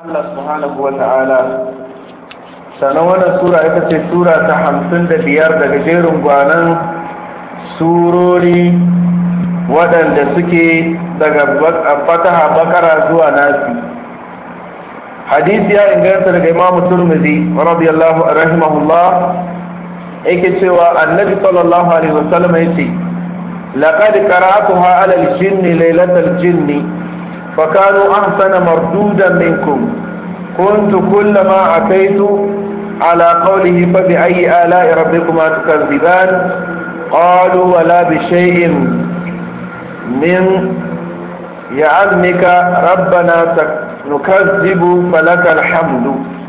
Allah subhanahu wa ta'ala sannan wannan sura ita ce sura ta hamsin da biyar daga jerin gwanan surori waɗanda suke daga fataha bakara zuwa nasi hadisi ya inganta daga imamu turmizi radiyallahu rahimahullah yake cewa annabi sallallahu alaihi wasallam yace laqad qara'atuha ala al-jinni laylatal jinni فكانوا أحسن مردودا منكم كنت كلما أتيت على قوله فبأي آلاء ربكما تكذبان قالوا ولا بشيء من يعلمك ربنا نكذب فلك الحمد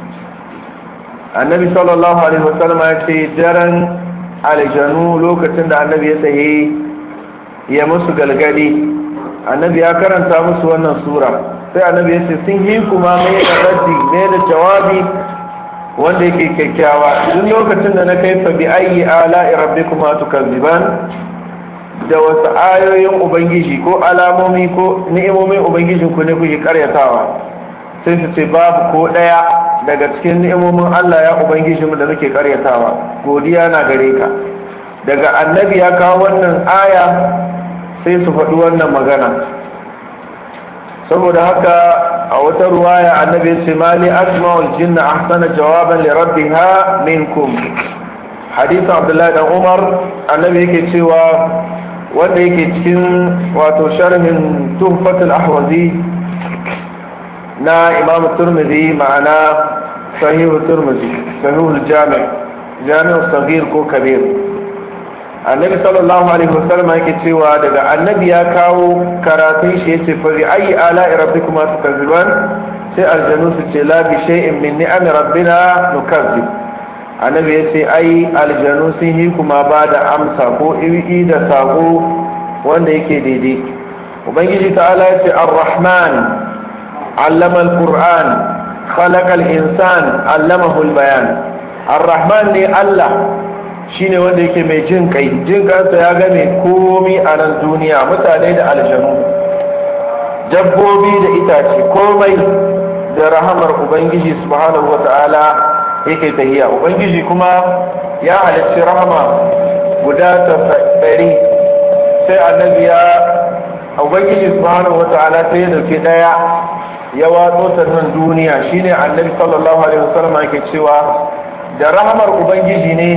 النبي صلى الله عليه وسلم يقول درن على جنو لوكتن النبي يسهي يمس قلقلي annabi ya karanta musu wannan sura sai annabi ya ce sun yi kuma mai da raddi mai da jawabi wanda yake kyakkyawa duk lokacin da na kai fa bi ayi ala rabbikuma tukazziban da wasu ayoyin ubangiji ko alamomi ko ni'imomin ubangijin ku ne kuke karyatawa sai su ce babu ko daya daga cikin ni'imomin Allah ya ubangijin da nake karyatawa godiya na gare ka daga annabi ya kawo wannan aya sai su faɗi wannan magana saboda haka a wata ruwaya annabi ce mali asma'ul jinna ahsana jawaban li rabbiha minkum hadith abdullahi dan umar annabi yake cewa wanda yake cikin wato sharhin tuhfatul ahwazi na imam turmizi ma'ana sahihu turmizi sahihul jami' jami'u sagir ko kabir annabi sallallahu alaihi wasallam yake cewa daga annabi ya kawo karatun shi yace fa bi ayi ala rabbikuma tukazziban sai aljanu su ce la bi shay'in min ni'ami rabbina nukazzib annabi yace ai aljanu sun yi kuma ba da amsa ko iri da sako wanda yake daidai ubangiji ta'ala yace ar-rahman allama al-qur'an khalaqa al-insan allamahu al-bayan ar-rahman ne Allah shine wanda yake mai jin kai jin kansa ya game komi a nan duniya mutane da aljanu dabbobi da itace komai da rahamar ubangiji subhanahu wata'ala yake tahiya ubangiji kuma ya halarci rahama guda ɗari sai annabi ya ubangiji subhanahu wata'ala sai ya dauke daya ya watso ta nan duniya shine annabi sallallahu alaihi wasallam yake cewa da rahamar ubangiji ne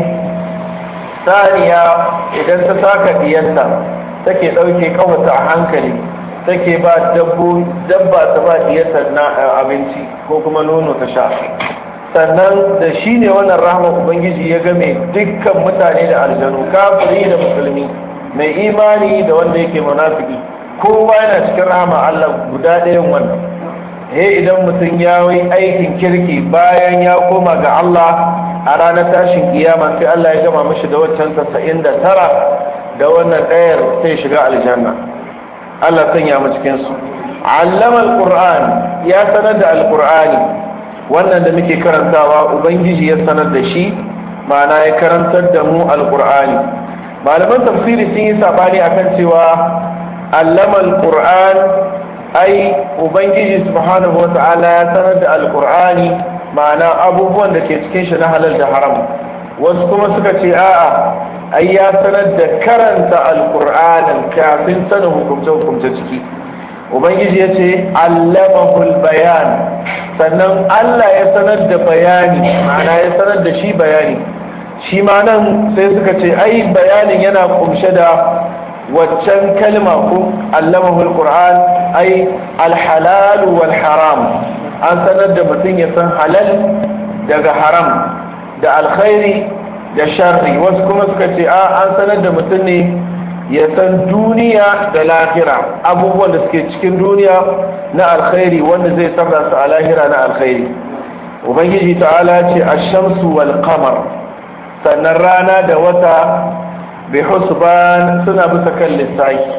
saniya idan ta saka diyarta take ɗauke kawata a hankali take ba dabba ta ba diyarta na abinci ko kuma nono ta sha sannan da shi ne wannan rahama ubangiji ya game dukkan mutane da aljanu kafiri da musulmi mai imani da wanda yake munafiki kowa yana cikin rahama Allah guda ɗayan wannan he idan mutum ya yi aikin kirki bayan ya koma ga Allah a ranar tashin kiyama sai Allah ya gama mishi da waccan tasa'in da tara da wannan ɗayar sai shiga aljanna Allah sanya mu cikin su allama alquran ya sanar da alqurani wannan da muke karantawa ubangiji ya sanar da shi ma'ana ya karantar da mu alqurani malaman tafsiri sun yi sabani akan cewa allama alquran ai ubangiji subhanahu wata'ala ya sanar da alqurani ma'ana abubuwan da ke cikin shi na halal da haram wasu kuma suka ce a'a ai ya sanar da karanta alqur'anin kafin sanin hukumce hukumce ciki ubangiji ya ce allamahul bayan sannan Allah ya sanar da bayani ma'ana ya sanar da shi bayani shi ma nan sai suka ce ai bayanin yana kumshe da waccan kalma ko allamahul qur'an ai alhalal wal haram an sanar da mutum ya san halal daga haram da alkhairi da sharri wasu kuma suka ce a an sanar da mutum ne ya san duniya da lahira abubuwan da suke cikin duniya na alkhairi wanda zai sarra su a lahira na alkhairi ubangiji ta'ala ce ashamsu wal qamar sannan rana da wata bi husban suna bisa kan lissahi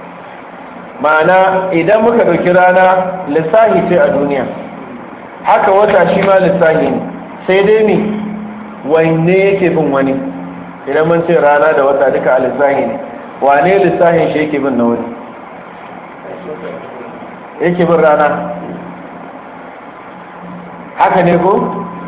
ma'ana idan muka ɗauki rana lissahi ce a duniya haka wata shi ma lissahi ne sai dai mi wanne yake bin wani idan mun ce rana da wata duka a lissahi ne wane lissahin shi yake bin na wani yake bin rana haka ne ko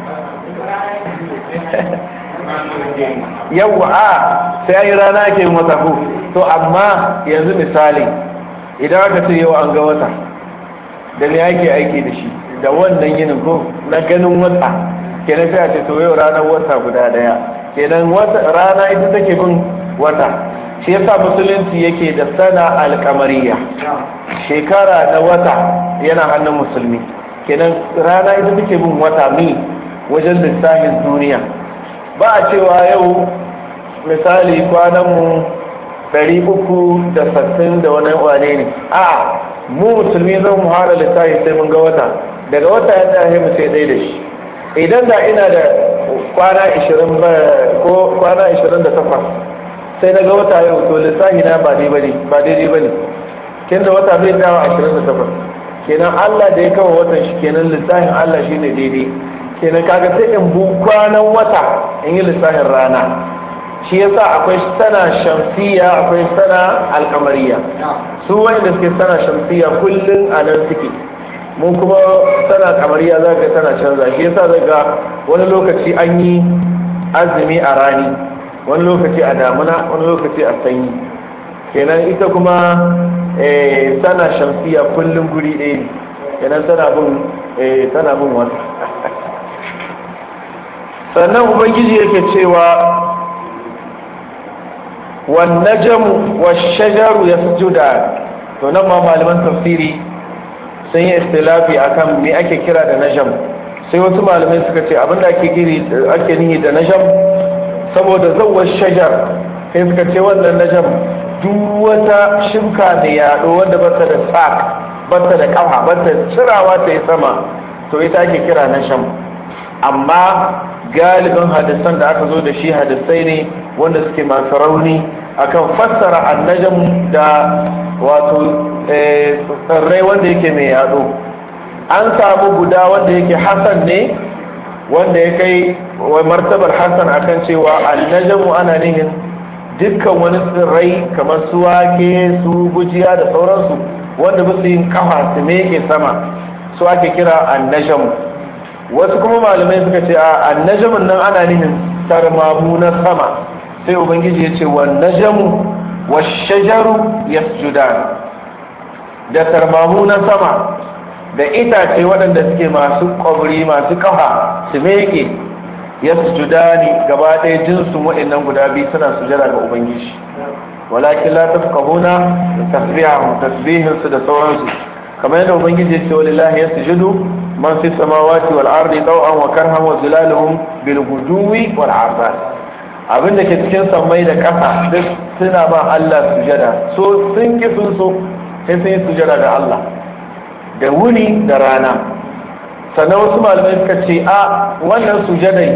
yawwa a sai yi rana ake yin wata ko to amma yanzu misali idan aka ce yau an ga wata da me ake aiki da shi da wannan yinin ko na ganin wata kenan sai a ce to yau ranar wata guda daya kenan rana ita take bin wata shi yasa musulunci yake da sana alkamariya shekara na wata yana hannun musulmi kenan rana ita take bin wata mi wajen lissafin duniya ba a cewa yau misali kwananmu ɗari uku da sattin da wani wane ne a mu musulmi zan mu hara lissafi sai mun ga wata daga wata ya tsaye mu sai ɗaya da shi idan da ina da kwana 20 ko kwana 28 sai na ga wata yau to lissafi na ba daidai ba daidai ba ne kin da wata bai dawa 28 kenan Allah da ya kawo watan shi kenan lissafin Allah shi ne daidai kenan kaga sai in bu kwanan wata in yi lissafin rana shi yasa akwai sana shamsiya akwai sana alkamariya su wanda suke sana shamsiya kullum a nan suke mun kuma sana kamariya za ka tana canza shi yasa zai ga wani lokaci an yi azumi a rani wani lokaci a damuna wani lokaci a sanyi kenan ita kuma sana shamsiya kullum guri ɗaya ne kenan tana bin tana bin wata sannan ubangiji yake cewa wan najmu wash shajaru yasjudan to nan ma malaman tafsiri sun yi istilafi akan me ake kira da najam sai wasu malamai suka ce abinda ake kiri ake nihi da najam saboda zawar shajar sai suka ce wannan najam duk wata shimka da yaɗo wanda bata da tsak bata da kafa bata cirawa ta yi sama to ita ake kira najam amma galibin hadisan da aka zo da shi hadisai ne wanda suke masu rauni akan fassara annajam da wato tsirrai wanda yake mai yado an samu guda wanda yake hasan ne wanda ya kai wa martabar hasan akan cewa annajamu ana nihin dukkan wani tsirrai kamar su wake su gujiya da sauransu wanda ba su yin kafa su meke sama su ake kira annajamu wasu kuma malamai suka ce a annajamun nan ana nihin tarmamu na sama sai ubangiji ya ce wa najamu wa shajaru yasjudan da tarmamu na sama da itace waɗanda suke masu ƙwabri masu kafa su meke yasjudani gaba ɗaya jinsin waɗannan guda biyu suna sujada ga ubangiji walakin la tafqahuna tasbihahum tasbihin su da sauransu kamar yadda ubangiji ya ce walillahi yasjudu man fi samawati wal ardi taw'an wa karhan wa zilaluhum bil guduwi wal asar abin da ke cikin sammai da ƙasa duk suna ba Allah sujada so sun ki sun so sai sun yi sujada ga Allah da wuni da rana sannan wasu malamai suka ce a wannan sujadai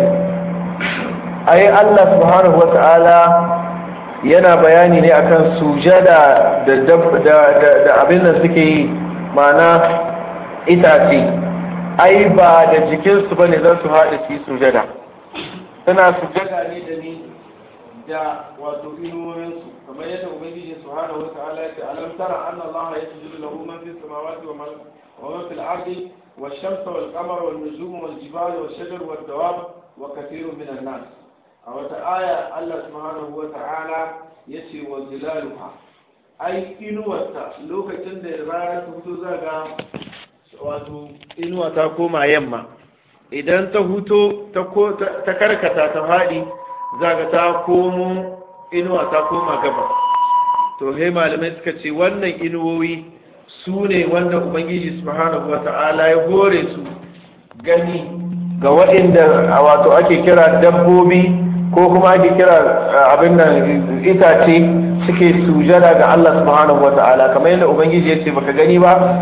ai Allah subhanahu wa ta'ala yana bayani ne akan sujada da abin da suke yi ma'ana itace ai ba da jikinsu ba ne za su haɗe su yi sujada suna sujada ne da ni da wato inuwoyinsu kamar yadda ubangiji subhanahu wa ta'ala ya ce alam tara anna Allah yasjudu lahu man fis samawati wa man wa man fil ardi wash-shamsu wal-qamara wan-nujumu wal-jibali wash-shajaru wad-dawab wa kathirun min an-nas a wata aya Allah subhanahu wa ta'ala yace wa zilaluha ai inuwarta lokacin da rana ta fito zaga wato inuwa ta koma yamma idan ta huto ta karkata ta faɗi zaga ta komo inuwa ta koma gaba to sai malamai suka ce wannan inuwoyi su ne wanda ubangiji subhanahu wa ta'ala ya hore su gani ga waɗanda wato ake kira dabbobi ko kuma ake kira abin nan itace suke sujada ga Allah subhanahu wa ta'ala kamar yadda ubangiji ya ce baka gani ba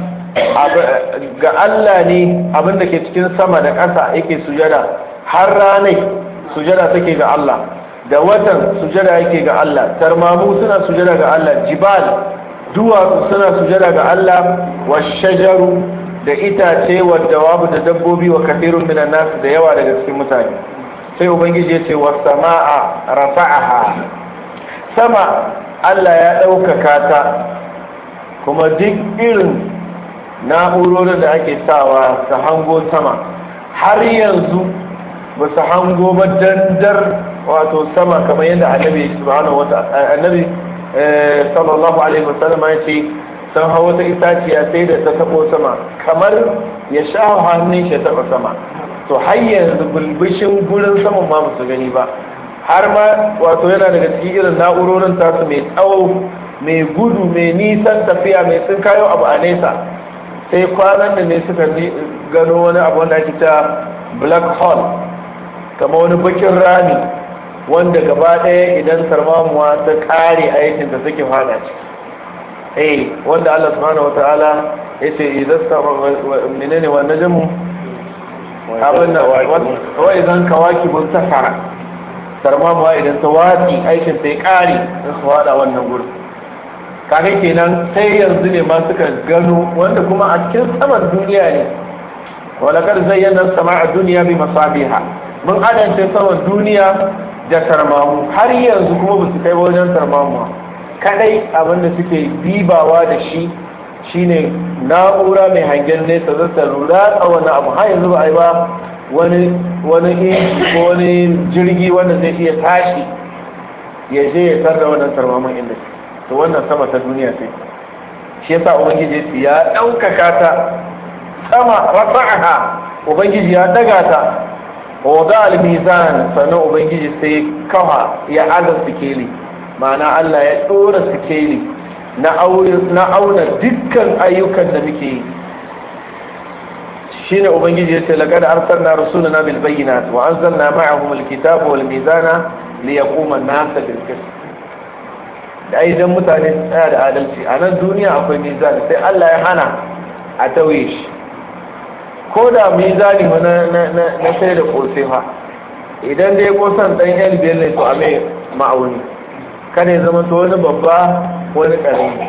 ga Allah ne abin da ke cikin sama da ƙasa yake sujada har ranai sujada take ga Allah da watan sujada yake ga Allah tarmamu suna sujada ga Allah jibal duwatsu suna sujada ga Allah wa shajaru da itace wa dawabu da dabbobi wa kathirun minan nas da yawa daga cikin mutane sai ubangiji ya ce wa sama'a rafa'aha sama Allah ya ɗaukaka ta kuma duk irin na'urorin da ake sawa ta hango sama har yanzu ba su hango ba dandar wato sama kamar yadda annabi subhanahu wa annabi sallallahu alaihi wasallam ya ce sun hau wata itaciya sai da ta tabo sama kamar ya sha hannun shi taba sama to har yanzu bulbushin gurin saman ma su gani ba har ma wato yana daga cikin irin na'urorin tasu mai tsawo mai gudu mai nisan tafiya mai sun kayo abu a nesa sai kwanan da ne suka gano wani abu wanda ake ta black hole kama wani bakin rami wanda gaba ɗaya idan sarmamuwa ta ƙare aikin da suke fada ciki eh wanda Allah subhanahu wata'ala ya ce idan menene wa najmu abin da wa idan kawaki bun safara sarmamuwa idan ta watsi aikin ta ya ƙare in su fada wannan gurin kaga kenan sai yanzu ne ma suka gano wanda kuma a cikin saman duniya ne walakar zayyana sama a duniya bi masabiha mun adance saman duniya da sarmamu har yanzu kuma ba su kai wajen sarmamu kadai abinda suke bibawa da shi shine na'ura mai hangen nesa za ta lura a wani abu har yanzu ba a yi ba wani wani inji ko wani jirgi wanda zai iya tashi ya je ya sarra wannan sarmamun inda to wannan sama ta duniya ce shi yasa ubangiji ya ɗaukaka ta sama rafa'aha ubangiji ya daga ta wada al-mizan sannan ubangiji sai kawa ya aza sikeli ma'ana Allah ya dora sikeli na auna dukkan ayyukan da muke yi shine ubangiji ya ce laqad arsalna rusulana bil bayyinati wa anzalna ma'ahum al-kitaba wal mizana liyaquma an-nas bil qist da idan mutane tsaya da adalci a nan duniya akwai mizani sai Allah ya hana a tauye shi ko da mizani na sai da kosai fa idan dai kosan dan yan biyar ne to a mai ma'auni kada ya zama to wani babba wani karami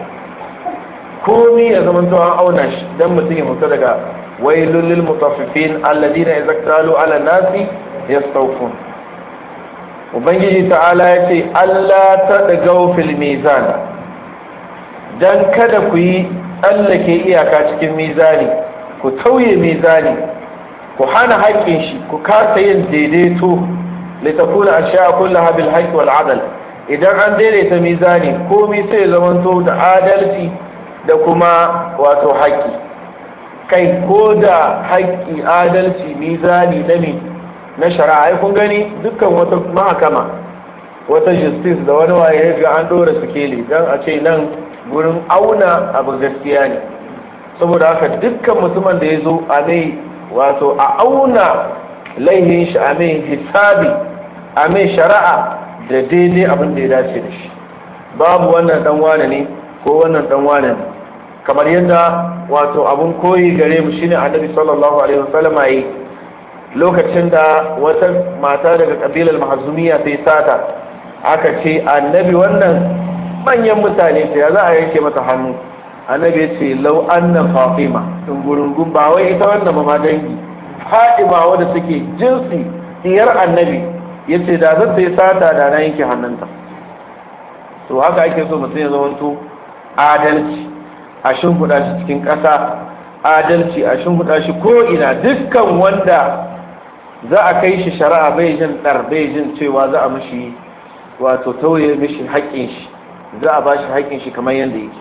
komi ya zama to an auna shi dan mutum ya mutu daga wailul lil mutaffifin alladina idza qalu ala nasi yastawfun ubangiji ta'ala ya ce Allah ta dagau fil mizan dan kada ku yi tsallake iyaka cikin mizani ku tauye mizani ku hana haƙƙin shi ku kasa yin daidaito litakuna ashiya kullaha bil haqqi wal adl idan an daidaita mizani komai sai zamanto da adalci da kuma wato haƙƙi kai ko da haƙƙi adalci mizani na me na shari'a kun gani dukkan wata mahakama wata justice da wani waye ga an dora sikeli dan a ce nan gurin auna abu gaskiya ne saboda haka dukkan mutumin da ya zo a mai wato a auna laihin shi a mai hisabi a mai shari'a da daidai abin da ya dace da shi babu wannan dan wane ne ko wannan dan wane ne kamar yadda wato abun koyi gare mu shine annabi sallallahu alaihi wasallam yi lokacin da wata mata daga kabilar mahazumiya sai sata aka ce annabi wannan manyan mutane sai za a yanke mata hannu annabi ya ce lau anna fatima in gurungun ba wai ita wannan ma dangi fatima wadda take jinsi diyar annabi ya ce da zan sai sata da na yanke hannunta to haka ake so mutum ya zamanto adalci a shimfiɗa shi cikin ƙasa adalci a shimfiɗa shi ko ina dukkan wanda za a kai shi shari'a bai jin ɗar bai jin cewa za a mishi wato tauye mishi haƙƙin shi za a ba shi haƙƙin shi kamar yadda yake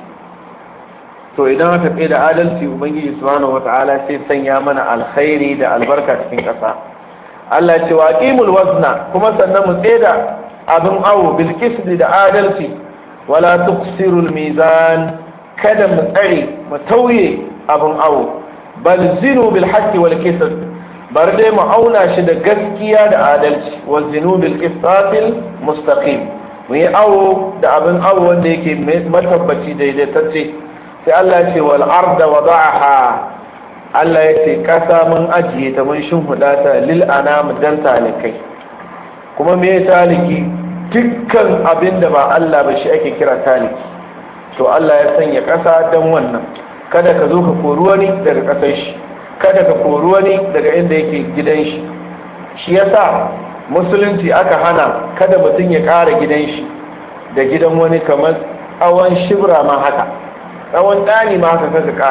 to idan aka tsaye da adalci ubangiji subhanahu wata'ala sai sanya mana alkhairi da albarka cikin ƙasa Allah ce wa aqimul wazna kuma sannan mu tsaye da abin awo bil qisdi da adalci wala tuqsirul mizan kada mu tsare mu tauye abin awo bal zinu bil haqqi wal qisd bar dai mu auna shi da gaskiya da adalci wa zinu bil qisatil mustaqim mu yi awo da abin awo wanda yake matabbaci daidaitacce sai Allah ya ce wal arda wada'aha Allah ya ce kasa mun ajiye ta mun shimfiɗa ta lil anam dan talikai kuma me taliki dukkan abin da ba Allah ba shi ake kira taliki to Allah ya sanya kasa dan wannan kada ka zo ka kori wani daga kasar shi kada ka kori wani daga inda yake gidan shi shi yasa musulunci aka hana kada mutum ya ƙara gidan shi da gidan wani kamar tsawon shibra ma haka tsawon ɗani ma haka kaka ƙara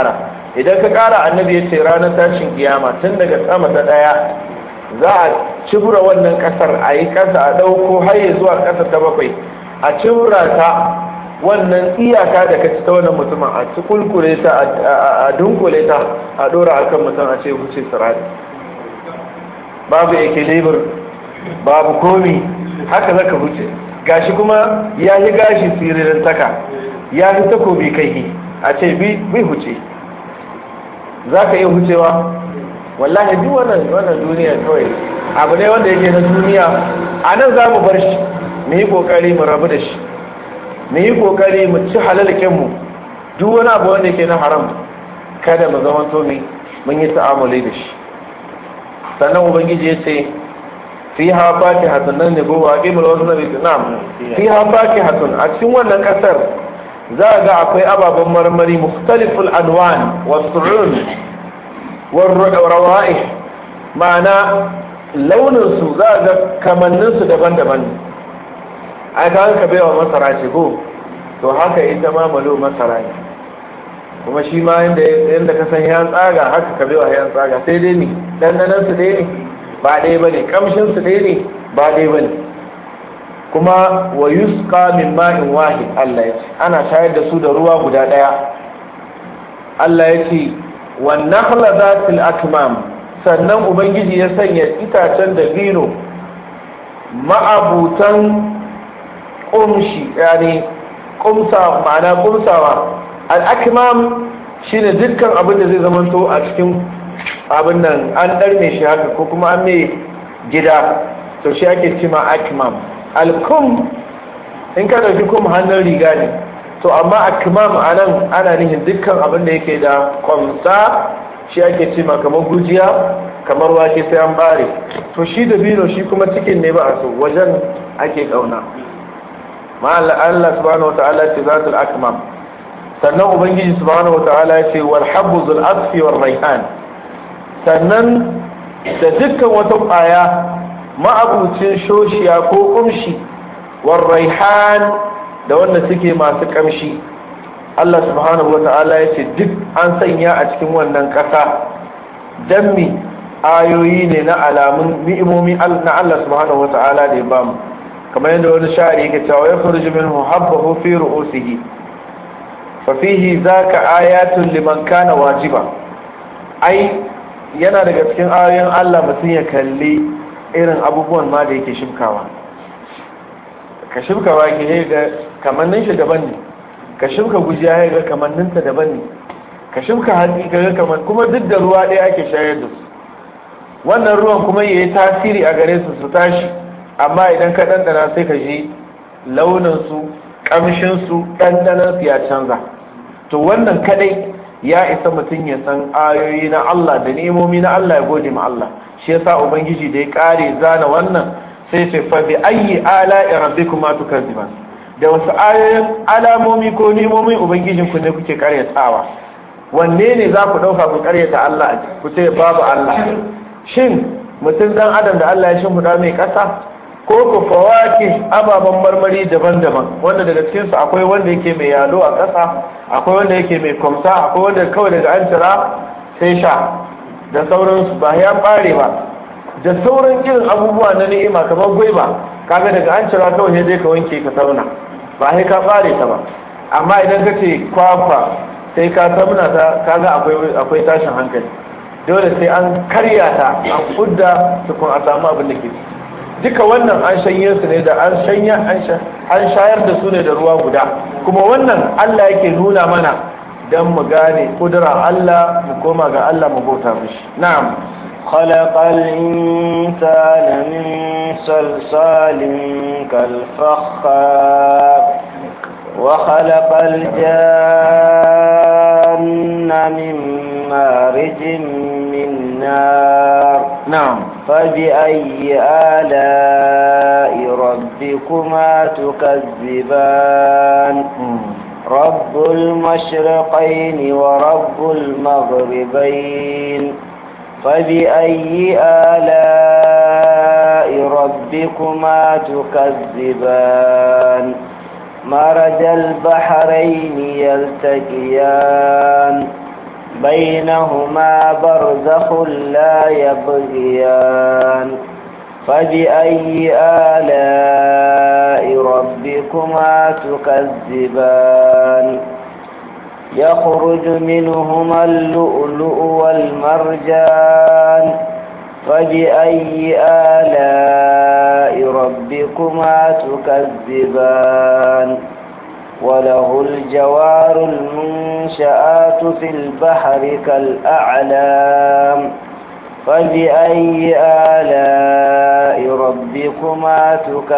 idan ka kara annabi ya ce ranar tashin kiyama tun daga sama ta daya za a cibura wannan kasar a yi kasa a dauko har ya zuwa kasa ta bakwai a cibura ta wannan iyaka da ka ci ta wannan mutumin a ci kulkule ta a dunkule ta a dora akan mutum a ce wuce sirari babu yake lebur babu komi haka zaka wuce gashi kuma ya yi gashi siririn taka ya fi takobi kai a ce bi huce za ka iya hucewa wallahi duk wannan wannan duniya kawai abu ne wanda yake na duniya a nan za mu bar shi mu yi kokari mu rabu da shi mu yi kokari mu ci halalkenmu duk wani abu wanda yake na haram kada mu zama to mun yi ta'amuli da shi sannan ubangiji ya ce fi ha faki hatun nan ne gowa ƙimar wasu na vietnam fi ha faki hatun a cikin wannan ƙasar za a ga akwai ababen marmari mukhtaliful anwan wasu'un warrawa'i ma'ana launinsu za a ga kamanninsu daban-daban a ka ka baiwa masara ce ko to haka ita ma malo masara ne kuma shi ma yadda ka san yan tsaga haka ka baiwa yan tsaga sai dai ne dandanan su dai ne ba dai ba ne kamshin su dai ne ba dai ba ne kuma wa yusqa min ma'in wahid Allah ya ce ana shayar da su da ruwa guda daya Allah ya ce wan nakhla zatil akmam sannan ubangiji ya sanya itacen da bino ma'abutan kumshi yani kumsa ma'ana kumsawa al-akmam shine dukkan abin da zai zamanto a cikin abin nan an ɗarme shi haka ko kuma an mai gida to shi ake cima akmam alkum in ka ɗauki kuma hannun riga ne to amma akmam a nan ana nihin dukkan abin da yake da kwamsa shi ake cima kamar gujiya kamar wake sai an bare to shi da bino shi kuma cikin ne ba a so wajen ake ƙauna ma Allah subhanahu wa ta'ala ce zatul akmam sannan ubangiji subhanahu wa ta'ala ya ce wal habbu zul asfi war raihan sannan da dukkan wata ƙwaya ma'abucin shoshiya ko kumshi war raihan da wanda suke masu kamshi Allah subhanahu wata'ala ya ce duk an sanya a cikin wannan ƙasa don mi ayoyi ne na alamun ni'imomi na Allah subhanahu wata'ala da ya bamu kamar yadda wani sha'ari yake cewa ya furji minhu habbahu fi ru'usihi fa fihi zaka ayatun liman kana wajiba ai yana daga cikin ayoyin Allah mutum ya kalli irin abubuwan ma da yake shimkawa ka shimka wake ya ga kamannin shi daban ne ka shimka gujiya ya ga kamanninta daban ne ka shimka hatsi ka ga kaman kuma duk da ruwa ɗaya ake shayar da su wannan ruwan kuma ya yi tasiri a gare su su tashi amma idan ka ɗanɗana sai ka ji launinsu ƙamshinsu ɗanɗanansu ya canza to wannan kaɗai ya isa mutum ya san ayoyi na Allah da ni'imomi na Allah ya gode ma Allah shi yasa ubangiji da ya kare zana wannan sai ce fa bi ayyi ala'i rabbikuma tukazziban da wasu ayoyin alamomi ko ni'imomin ubangijin ku ne kuke karyatawa wanne ne za ku dauka ku karyata Allah ku ce babu Allah shin mutum dan adam da Allah ya shimfiɗa mai ƙasa ko ku fawaki ababen marmari daban-daban wanda daga cikinsu akwai wanda yake mai yalo a ƙasa akwai wanda yake mai kwamsa akwai wanda kawai daga an cira sai sha da sauransu ba ya ɓare ba da sauran irin abubuwa na ni'ima kamar gwaiba kaga daga an cira kawai sai dai ka wanke ka sauna ba sai ka ɓare ta ba amma idan ka ce kwakwa sai ka sauna ta kaga akwai akwai tashin hankali dole sai an karya ta an kudda tukun a samu abin da ke ciki duka wannan an shanye su ne da an shanya an shayar da su ne da ruwa guda kuma wannan Allah yake nuna mana dan mu gane kudura Allah mu koma ga Allah mu bauta mishi na'am خلق الإنسان من صلصال كالفخار وخلق الجان من مارج من نار نعم فبأي آلاء ربكما تكذبان رب المشرقين ورب المغربين فبأي آلاء ربكما تكذبان مرج البحرين يلتقيان بينهما برزخ لا يبغيان فبأي آلاء ربكما تكذبان يخرج منهما اللؤلؤ والمرجان فبأي آلاء ربكما تكذبان وله الجوار المنشآت في البحر كالأعلام فبأي آلاء ربكما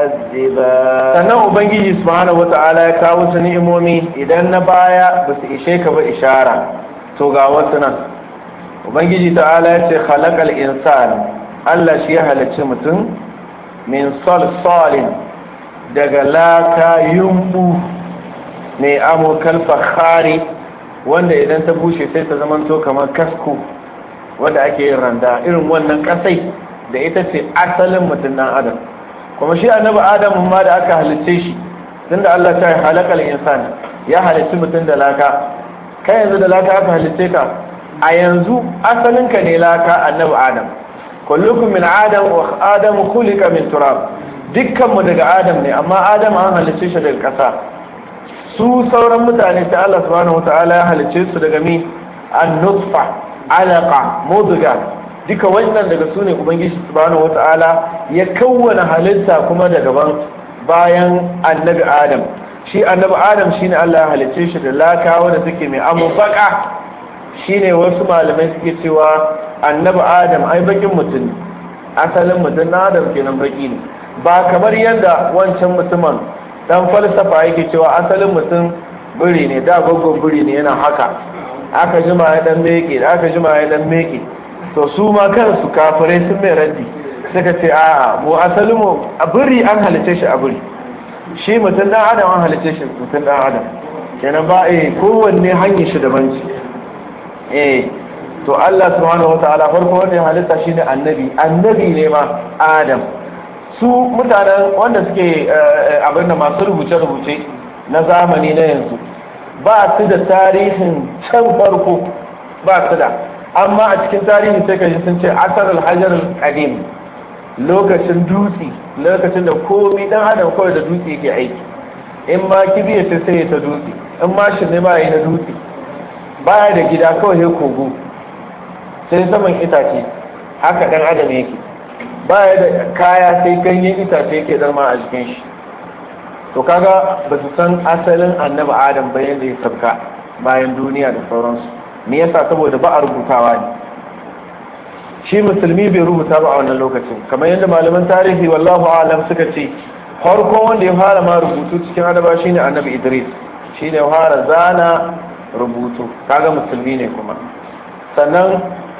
تكذبان sannan ubangiji subhanahu wata'ala ya kawo su ni'imomi idan na baya ba su ishe ka ba ishara to ga wasu nan ubangiji ta'ala ya ce khalaqal insan Allah shi ya halicci mutum min salsalin daga laka yumbu mai amurkal fakhari wanda idan ta bushe sai ta zamanto kamar kasko wanda ake yin randa irin wannan kasai da ita ce asalin mutum dan adam kuma shi annabi adam ma da aka halicce shi tunda Allah ta halakal insani ya halicci mutum da laka kai yanzu da laka aka halicce ka a yanzu asalin ka ne laka annabi adam kullukum min adam wa adam khuliqa min turab dukkan mu daga adam ne amma adam an halicce shi daga kasa su sauran mutane sai Allah subhanahu wataala ya halicce su daga mi an nutfa alaqa mudga duka wannan daga su ne ubangiji subhanahu wata'ala ya kawwana halitta kuma da gaban bayan annabi adam shi annabi adam shine Allah ya halicce shi da laka wanda take mai amubaka shine wasu malamai suke cewa annabi adam ai bakin mutum asalin mutum na adam kenan baki ne ba kamar yadda wancan mutumin dan falsafa yake cewa asalin mutum biri ne da gwaggon biri ne yana haka aka jima ya dan meke aka jima ya dan meke to su ma kansu kafirai sun mai raddi suka ce a'a mu asalin mu a biri an halice shi a biri shi mutum dan adam an halice shi mutum dan adam kenan ba eh kowanne hanyar shi daban ce eh to Allah subhanahu wataala farko wanda ya halitta shi ne annabi annabi ne ma adam su mutanen wanda suke abin da masu rubuce-rubuce na zamani na yanzu ba su da tarihin can farko ba su da amma a cikin tarihi sai ka ji sun ce asar alhajar kadim lokacin dutse lokacin da komi dan adam kawai da dutse yake aiki in ma kibiya sai sai ta dutse in ma shi ne ba yi na dutse baya da gida kawai sai kogo sai saman itace haka dan adam yake baya da kaya sai ganyen itace yake zama a jikin shi to kaga ba su san asalin annabi adam bayan da ya sabka bayan duniya da sauransu me yasa saboda ba a rubutawa ne shi musulmi bai rubuta ba a wannan lokacin kamar yadda malaman tarihi wallahu alam suka ce farko wanda ya fara ma rubutu cikin annaba shine annabi idris shine ya fara zana rubutu kaga musulmi ne kuma sannan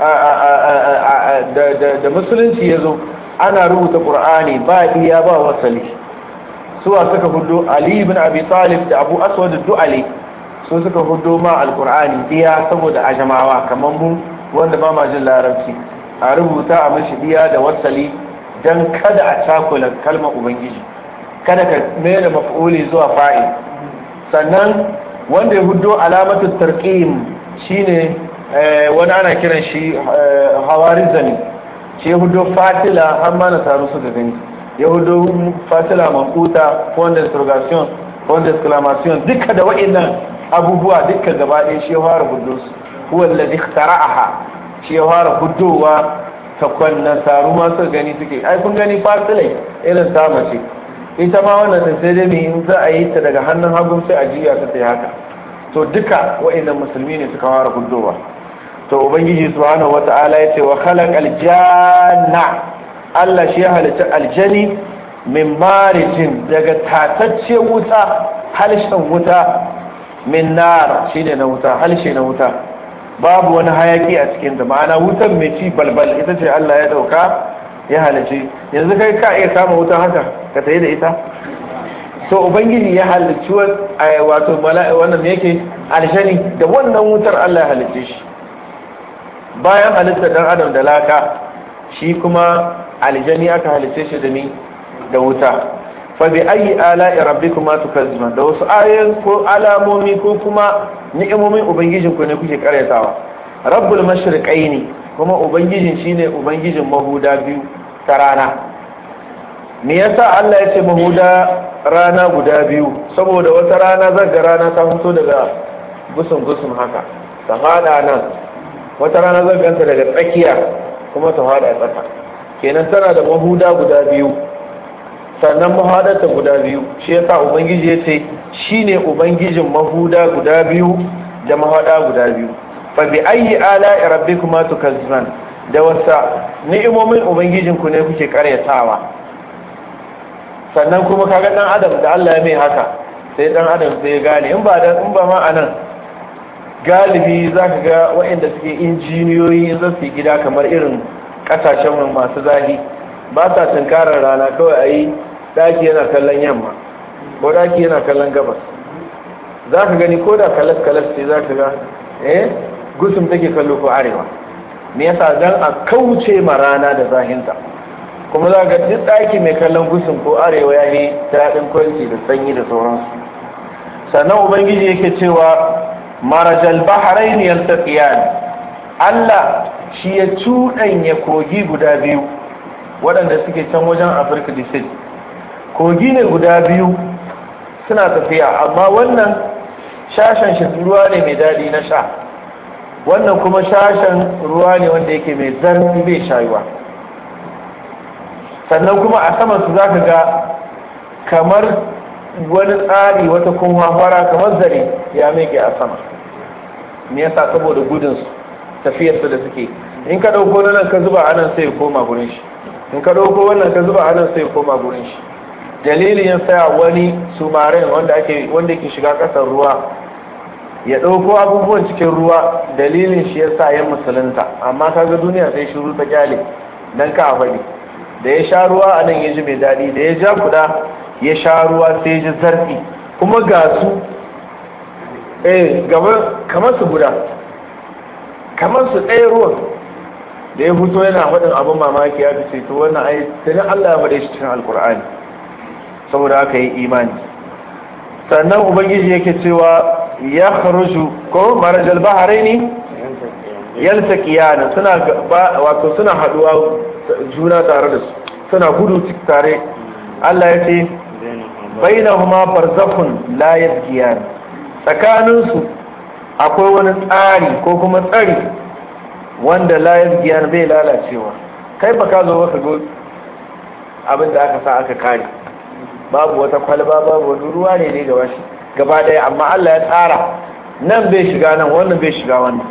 da musulunci ya zo ana rubuta qur'ani ba iya ba wasali suwa suka hudo ali ibn abi talib da abu aswad du'ali su suka hudo ma alqur'ani iya saboda ajamawa kamar mu wanda ba ma jin larabci a rubuta a mashi iya da wasali dan kada a cakula kalmar ubangiji kada ka mai da maf'uli zuwa fa'il sannan wanda ya hudo alamatu tarqim shine wani ana kiran shi hawarizani shi ya hudo fatila har ma na taru su da gani ya hudo fatila makuta point d'interrogation point d'exclamation duka da wa'annan abubuwa duka gaba ɗaya shi ya fara hudo su huwa alladhi iktara'aha shi ya fara hudowa ta kwannan taru ma su gani suke ai kun gani fatilai irin ta mace ita ma wannan ta sai dai in za a yi ta daga hannun hagun sai a jiya ta sai haka to duka wa'annan musulmi ne suka fara hudowa to ubangiji subhanahu wata'ala ya ce wa khalaqal janna Allah shi ya halitta aljani min marijin daga tatacce wuta halshen wuta min nar shine na wuta halshe na wuta babu wani hayaki a cikin ta ma'ana wutan mai ci balbal ita ce Allah ya dauka ya halice yanzu kai ka iya samun wutan haka ka tayi da ita to ubangiji ya halicci wato mala'i wannan yake aljani da wannan wutar Allah ya halicce shi bayan halitta dan adam da laka shi kuma aljani aka halitta shi da ni da wuta fa bi ayi ala'i rabbikuma tukazziban da wasu ayoyin ko alamomi ko kuma ni'imomin ubangijin ku ne kuke karyatawa rabbul mashriqaini kuma ubangijin shine ubangijin mahuda biyu ta rana me yasa Allah ya ce mahuda rana guda biyu saboda wata rana zaga rana ta fito daga gusun gusun haka ta fada nan wata rana zaganta daga tsakiya kuma ta fada a tsaka kenan tana da mahuda guda biyu sannan mahadarta guda biyu shi yasa ubangiji ya ce shine ubangijin mahuda guda biyu da mahada guda biyu fa bi ayyi ala'i rabbikuma tukazziban da wasa ni'imomin ubangijin ku ne kuke karyatawa sannan kuma kaga dan adam da Allah ya mai haka sai dan adam sai ya gane in ba dan in ba ma anan galibi zaka ga waɗanda suke injiniyoyi in zasu gida kamar irin kasashen masu zahi ba sa tunkarar rana kawai a yi daki yana kallon yamma ko daki yana kallon gabas za ka gani ko da kalas-kalas ce za ka ga eh gusum take kallo ko arewa me yasa dan a kauce ma rana da zahinta kuma za ga duk daki mai kallon gusum ko arewa ya yi daɗin kwanci da sanyi da sauransu sannan ubangiji yake cewa marajal bahrain yaltaqiyan Allah shi ya cuɗanya kogi guda biyu waɗanda suke can wajen afirka da kogi ne guda biyu suna tafiya amma wannan shashen shi ruwa ne mai daɗi na sha wannan kuma shashen ruwa ne wanda yake mai zarfi bai shayuwa sannan kuma a saman su za ka ga kamar wani tsari wata kuma fara kamar zare ya meke a sama me yasa saboda gudunsu tafiyarsu da suke in ka ɗauko nan ka zuba anan sai ya koma gurin shi in ka ɗauko wannan ka zuba anan sai ya koma gurin shi dalilin ya saya wani sumaren wanda ake wanda ke shiga ƙasar ruwa ya ɗauko abubuwan cikin ruwa dalilin shi ya sa ya musulunta amma kaga duniya sai shiru ta kyale dan ka faɗi da ya sha ruwa a nan ya ji mai daɗi da ya ja kuɗa ya sha ruwa sai ya ji zarfi kuma ga su eh kamar su guda kamar su ɗaya ruwan da ya fito yana faɗin abin mamaki ya fi to wannan ai tuni Allah ya faɗe shi cikin alkur'ani saboda aka yi imani sannan ubangiji yake cewa ya kharuju ko marajal baharaini yaltaqiyana suna wato suna haduwa juna tare da su suna gudu tare Allah ya ce bainahuma barzakhun la yabghiyan tsakaninsu akwai wani tsari ko kuma tsari wanda layar giyar bai lalacewa kai ba ka zo baka go abin da aka sa aka kare babu wata kwalba babu wani ruwa ne ne gaba shi gaba daya amma Allah ya tsara nan bai shiga nan wannan bai shiga wannan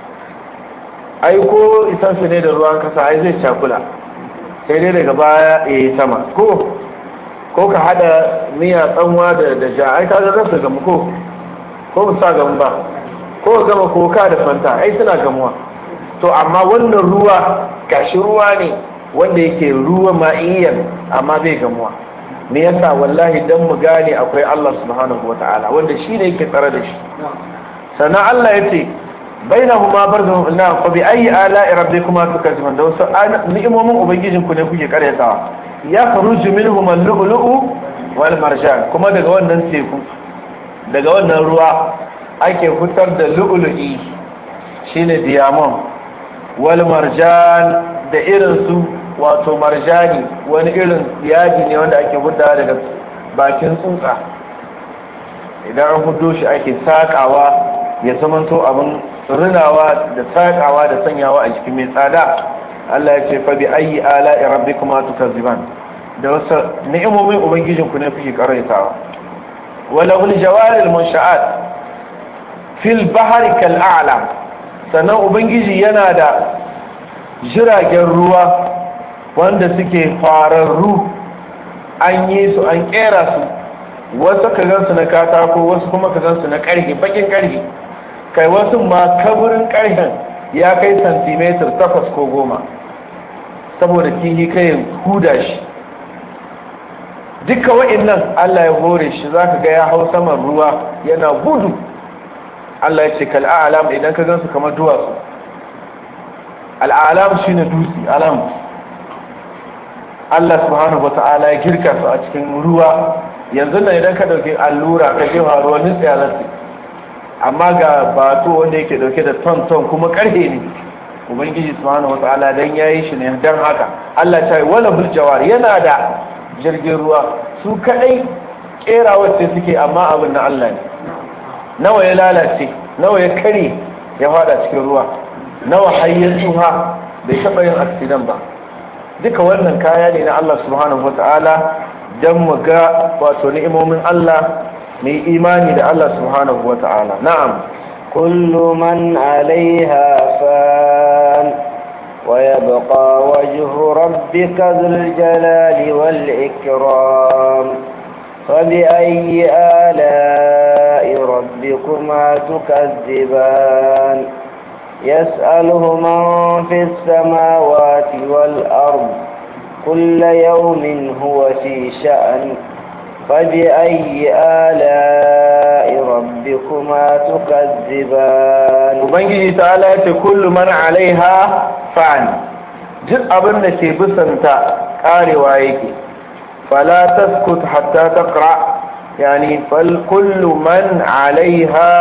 ai ko isan su ne da ruwan kasa ai zai cakula sai dai daga baya ya yi sama ko ko ka hada miya tsanwa da da ja ai kaga za su gamu ko ko ba sa gamu ba ko gama koka da fanta ai suna gamuwa to amma wannan ruwa gashi ruwa ne wanda yake ruwa ma'iyyan amma bai gamuwa me yasa wallahi dan mu gane akwai Allah subhanahu wataala wanda shi ne yake tsare da shi sannan Allah ya ce bainahuma barzahum na fa bi ayi ala'i rabbikuma tukazziban da wasu ni'imomin ubangijin ku ne kuke karyatawa ya kharuju minhum al-lu'lu'u wal marjan kuma daga wannan teku daga wannan ruwa ake fitar da lu'lu'i shine diamond wal marjan da irin su wato marjani wani irin yaji ne wanda ake hudda daga bakin tsuntsa idan an hudo shi ake sakawa ya zamanto abin rinawa da sakawa da sanyawa a jikin mai tsada Allah ya ce fa bi ayi ala'i rabbikuma tukazziban da wasu ni'imomin ubangijin ku ne kuke karaitawa wala ul jawaril munsha'at fil bahri kal a'lam sannan ubangiji yana da jiragen ruwa wanda suke fararru an yi su an kera su wasu ka gansu na katako wasu kuma ka gansu na karfe bakin karfe kai wasu ma kaburin karfen ya kai santimetar takwas ko goma saboda kihi kai huda shi duka wa'annan Allah ya hore shi zaka ga ya hau saman ruwa yana gudu Allah ya ce kal a'lam idan ka gansu kamar duwatsu al'alam shine dutse alam Allah subhanahu wata'ala ya girka su a cikin ruwa yanzu nan idan ka dauki allura ka jefa ruwa nitsaya za su amma ga bato wanda yake dauke da ton ton kuma karhe ne ubangiji subhanahu wataala dan yayi shi ne dan haka Allah ta yi wala bil jawar yana da jirgin ruwa su kadai kera wacce suke amma abin na Allah ne nawa ya lalace nawa ya kare ya fada cikin ruwa nawa hayyar tsuha bai taba yin accident ba duka wannan kaya ne na Allah subhanahu wataala dan mu ga wato ni'imomin Allah mai imani da Allah subhanahu wataala na'am كل من عليها فان ويبقى وجه ربك ذو الجلال والإكرام فبأي آلاء ربكما تكذبان يسأله من في السماوات والأرض كل يوم هو في شأن فبأي آلاء ربكما تكذبان ubangiji ta'ala ya ce kullu man alaiha fan duk abin da ke bisanta karewa yake fala taskut hatta taqra yani fal kullu man alaiha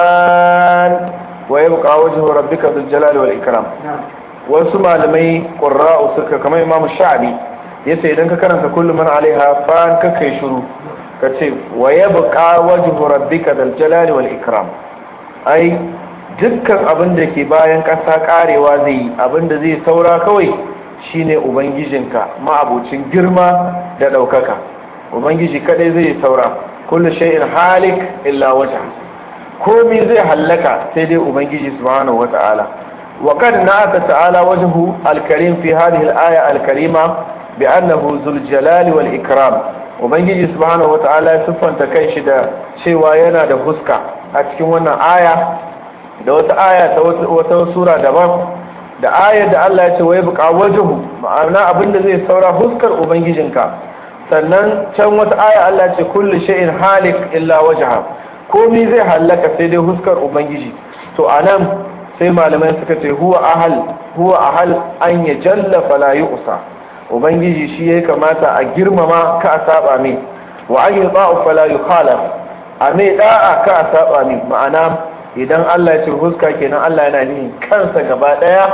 fan wa yabqa wajhu rabbika dhul jalali wal ikram wasu malamai qurra'u suka kamar imamu sha'bi yace idan ka karanta kullu man alaiha fan ka kai shiru ka ce wa yabqa wajhu rabbika dhul jalali wal ikram ai dukkan abin da ke bayan ƙasa karewa zai yi abin da zai saura kawai shine ubangijinka ma'abucin girma da ɗaukaka ubangiji kadai zai saura kullu shay'in halik illa wajha komai zai hallaka sai dai ubangiji subhanahu wata'ala wa kad na'ata ta'ala wajhu al-karim fi hadhihi al-aya al-karima bi annahu zul jalali wal ikram ubangiji subhanahu wata'ala ya siffanta kanshi da cewa yana da huska a cikin wannan aya da wata aya ta wata sura daban da ayar da Allah ya ce wai buƙa wajuhu ma'ana abinda zai saura huskar ubangijinka sannan can wata aya Allah ya ce kullu shay'in halik illa wajha komai zai halaka sai dai huskar ubangiji to anan sai malamai suka ce huwa ahal huwa ahal an ya jalla fala yu'sa ubangiji shi ya kamata a girmama ka a saba mai wa an yuta'u fala yukhalaf a mai da'a ka a saba mai ma'ana idan Allah ya ce huska kenan Allah yana nihin kansa gaba daya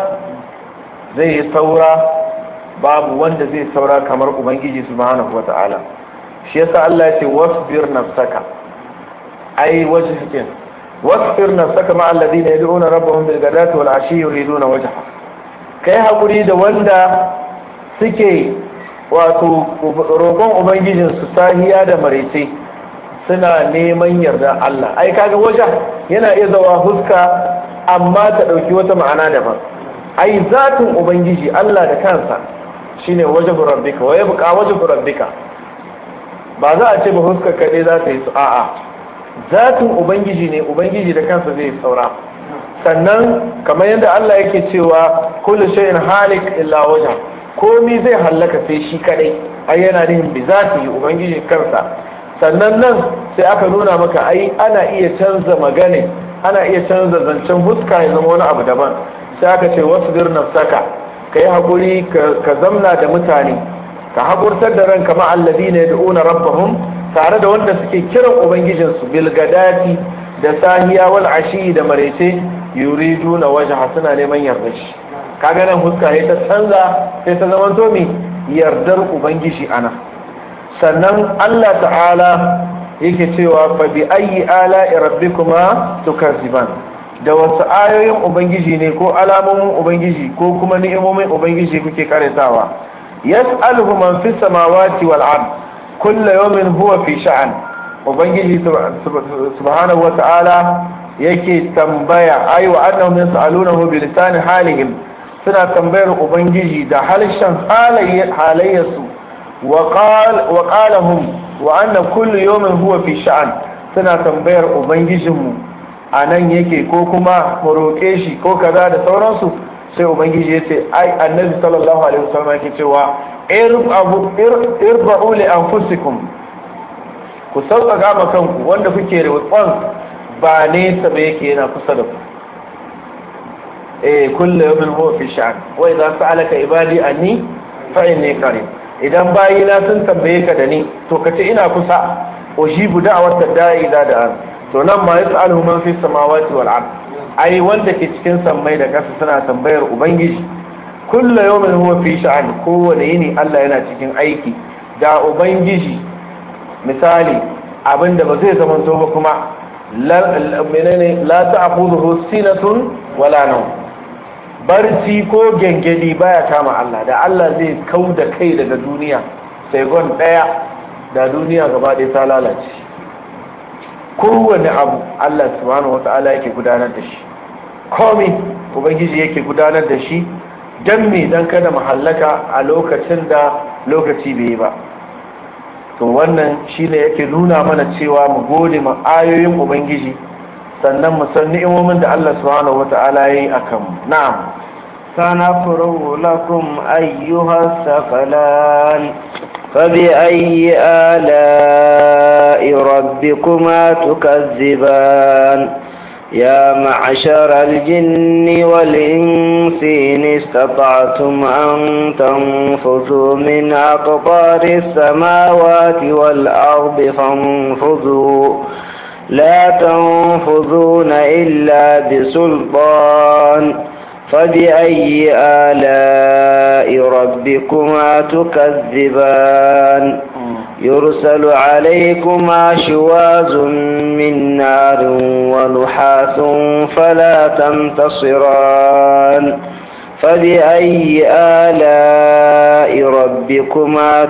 zai yi saura babu wanda zai saura kamar ubangiji subhanahu wata'ala shi yasa Allah ya ce wasbir nafsaka ai wajhikin wasbir nafsaka ma alladhina yad'una rabbahum bil ghadati wal ashi yuriduna wajha kai hakuri da wanda suke wato roƙon ubangijin su sahiya da maraice suna neman yarda Allah ai kaga waje yana iya zawa huska amma ta dauki wata ma'ana daban ai zatin ubangiji Allah da kansa shine wajhu rabbika wa yabqa wajhu rabbika ba za a ce ba huska kadai za ta yi su a'a zatin ubangiji ne ubangiji da kansa zai saura sannan kamar yadda Allah yake cewa kullu shay'in halik illa wajha komi zai hallaka sai shi kadai ai yana nihin bi zati ubangiji kansa sannan nan sai aka nuna maka ai ana iya canza magana ana iya canza zancen huska ya zama wani abu daban sai aka ce wasu bir nafsaka ka yi haƙuri ka zamna da mutane ka haƙurtar da ranka ma allazi ne da una rabbahum tare da wanda suke kiran ubangijinsu bilgadati da sahiya wal ashi da marece yuridu na waje suna neman yarda shi kaga nan huska sai ta canza sai ta zama to me yardar ubangiji ana sannan Allah ta'ala yake cewa fa bi ayyi ala'i rabbikuma tukazziban da wasu ayoyin ubangiji ne ko alamomin ubangiji ko kuma ni'imomin ubangiji kuke karatawa yas'aluhu man fis samawati wal ard kullu yawmin huwa fi sha'an ubangiji subhanahu wa ta'ala yake tambaya ayi wa annahum yas'alunahu bi lisani halihim suna tambayar ubangiji da halshen halayyarsu وقالهم وأن كل يوم هو في شأن suna tambayar ubangijinmu a nan yake ko kuma mu roƙe shi ko kaza da sauransu sai ubangiji ya ce ai annabi sallallahu alaihi wasallam yake cewa irba'u li anfusikum ku sauƙaƙa ma kanku wanda kuke roƙon ba nesa ba yake yana kusa da ku eh kullu yawmin huwa fi sha'an wa idza sa'alaka ibadi anni fa inni qarib idan bayina sun tambaye ka da ni to ka ce ina kusa ujibu da'awar da da'i da da to nan ma yas'aluhu man fi samawati wal ard ai wanda ke cikin sammai da ƙasa suna tambayar ubangiji kullu yawmin huwa fi sha'an kowane yini Allah yana cikin aiki da ubangiji misali abinda ba zai zama to ba kuma menene la ta'khudhuhu sinatun wala nawm barci ko gengedi baya kama Allah da Allah zai kau da kai daga duniya sai gon daya da duniya gaba ɗaya ta lalace kowane abu Allah subhanahu wata'ala yake gudanar da shi komi ubangiji yake gudanar da shi don me don kada mu hallaka a lokacin da lokaci bai yi ba to wannan shine yake nuna mana cewa mu gode ma ayoyin ubangiji sannan mu san ni'imomin da Allah subhanahu wata'ala yayi akan mu na'am سنفرغ لكم أيها الثقلان فبأي آلاء ربكما تكذبان يا معشر الجن والإنس إن استطعتم أن تنفذوا من أقطار السماوات والأرض فانفذوا لا تنفذون إلا بسلطان فبأي آلاء ربكما تكذبان يرسل عليكما شواز من نار ونحاس فلا تنتصران فبأي آلاء ربكما